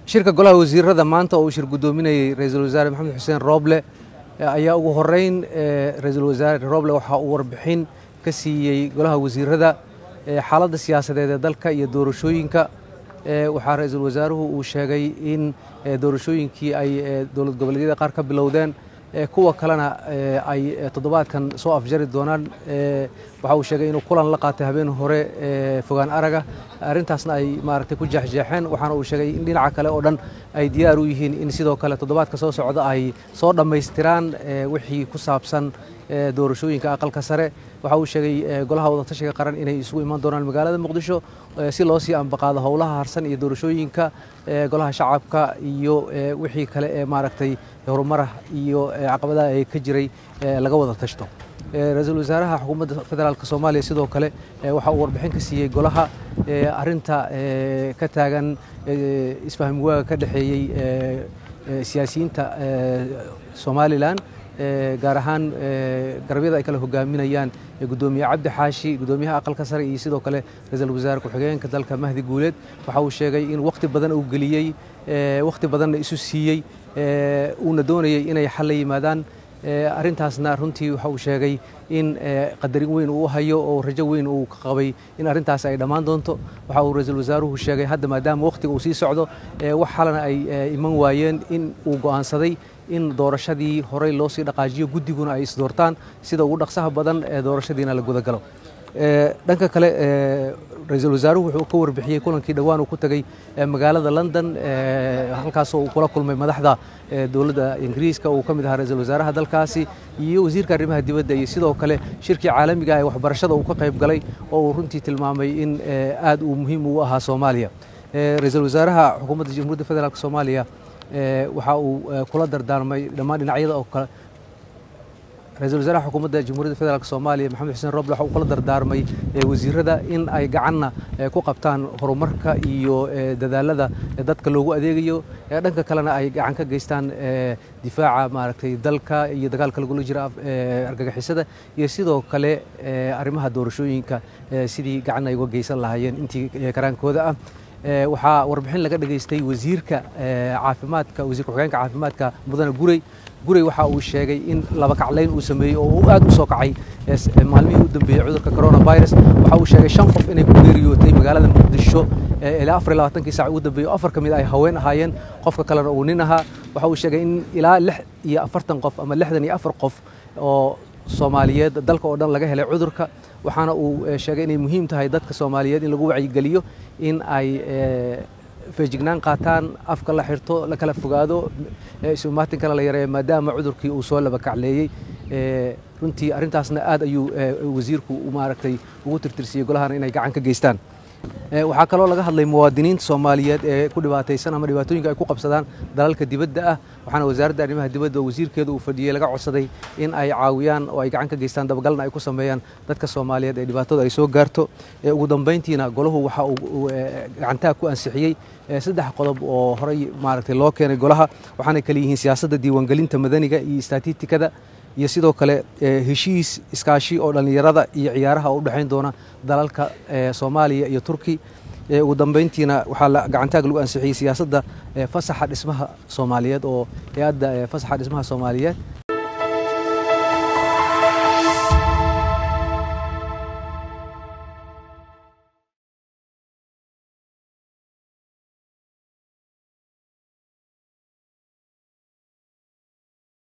shirka golaha wasiirada maanta oo uu shir guddoominayey ra-iisul wasaare maxamed xuseen rooble ayaa ugu horeyn ra-iisul wasaare rooble waxaa uu warbixin ka siiyey golaha wasiirada xaaladda siyaasadeed ee dalka iyo doorashooyinka waxaa ra-iisul wasaaruhu uu sheegay in doorashooyinkii ay dowlad goboleedyada qaar ka bilowdeen kuwa kalena ay toddobaadkan soo afjari doonaan waxa uu sheegay inuu kulan la qaatay habeen hore fogaan araga arrintaasna ay maaragtay ku jeexjeexeen waxaana uu sheegay in dhinaca kale oo dhan ay diyaar u yihiin in sidoo kale toddobaadka soo socda ay soo dhammaystiraan wixii ku saabsan doorashooyinka aqalka sare waxa uu sheegay golaha wadatashiga qaran inay isugu imaan doonaan magaalada muqdisho si loo sii ambaqaado howlaha harsan iyo doorashooyinka golaha shacabka iyo wixii kale ee maaragtay horumarah iyo caqabadaha ee ka jiray laga wada tashto ra-iisul wasaaraha xukuumadda federaalk soomaaliya sidoo kale waxa uu warbixin ka siiyey golaha arinta ka taagan isfahmi waaga ka dhexeeyey siyaasiyiinta somalilan gaar ahaan garabyada ay kala hogaaminayaan gudoomiye cabdi xaashi gudoomiyaha aqalka sare iyo sidoo kale ra-iisul wasaare ku-xigeenka dalka mahdi guuleed waxa uu sheegay in wakhti badan uu geliyey wakhti badanna isu siiyey uuna doonayey inay xal la yimaadaan arrintaasna runtii waxa uu sheegay in qadarin weyn uu hayo oo rajo weyn uu ka qabay in arrintaas ay dhammaan doonto waxa uu ra-iisul wasaaruhu sheegay hadda maadaama wakhtiga uu sii socdo wax xalana ay iman waayeen in uu go'aansaday in doorashadii horey loo sii dhaqaajiyo guddiguna ay isdoortaan sida ugu dhaqsaha badan ee doorashadiina la gudagalo dhanka kale ra-iisul wasaaruhu wuxuu ka warbixiyey kulankii dhowaan uu ku tegey magaalada london halkaasoo uu kula kulmay madaxda dowladda ingiriiska uu ka mid ahaa ra-iisul wasaaraha dalkaasi iyo wasiirka arrimaha dibadda iyo sidoo kale shirkii caalamiga ee waxbarashada uu ka qayb galay oo uu runtii tilmaamay in aad uu muhiim ugu ahaa soomaaliya ra-iisul wasaaraha xukuumadda jamhuuriyadda federaalk soomaaliya waxa uu kula dardaarmay dhammaan dhinacyada oo kale ra-iisul wasaaraha xukuumadda jamhuuriyadda federaalk soomaaliya maxamed xuseen roble waxa uu kula dardaarmay wasiirada in ay gacanna ku qabtaan horumarka iyo dadaalada dadka loogu adeegayo dhanka kalena ay gacan ka geystaan difaaca maaragtay dalka iyo dagaalka lagula jira argagixisada iyo sidoo kale arrimaha doorashooyinka sidii gacan ay uga geysan lahaayeen intii karaankooda ah waxaa warbixin laga dhageystay wasiirka caafimaadka wasiir ku-xigeenka caafimaadka mudane gurey gurey waxa uu sheegay in laba kaclayn uu sameeyey oo uu aad u soo kacay maalmihii u dambeeyey cudurka coronavirus waxa uu sheegay shan qof inay ku geeriyootay magaalada muqdisho ilaa afar iyo labaatankii saac ugu dambeeyey oo afar ka mid ay haween ahaayeen qofka kalena uu nin ahaa waxa uu sheegay in ilaa lix iyo afartan qof ama lixdan iyo afar qof oo soomaaliyeed dalka oo dhan laga helay cudurka waxaana uu sheegay inay muhiim tahay dadka soomaaliyeed in lagu wacyigeliyo in ay feejignaan qaataan afka la xirto la kala fogaado isumaaatinkana la yareeyo maadaama cudurkii uu soo laba kacleeyey runtii arrintaasna aad ayuu wasiirku maaragtay ugu tirtirsiyey golahana inay gacan ka geystaan waxaa kaloo laga hadlay muwaadiniinta soomaaliyeed ee ku dhibaataysan ama dhibaatooyinka ay ku qabsadaan dalalka dibadda ah waxaana wasaaradda arrimaha dibadda oo wasiirkeeda uu fadhiyey laga codsaday in ay caawiyaan oo ay gacan ka geystaan dabagalna ay ku sameeyaan dadka soomaaliyeed ee dhibaatada ay soo gaarto ugu dambayntiina golahu waxa uu gacantaa ku ansixiyey saddex qodob oo horey maaragtay loo keenay golaha waxaanay kale yihiin siyaasadda diiwaangelinta madaniga iyo istatitikada iyo sidoo kale heshiis iskaashi oo dhallinyarada iyo ciyaaraha oo u dhexayn doona dalalka soomaaliya iyo turki ugu dambayntiina waxaa gacantaag lagu ansixiyey siyaasadda fasaxa dhismaha soomaaliyeed oo hay-adda fasaxa dhismaha soomaaliyeed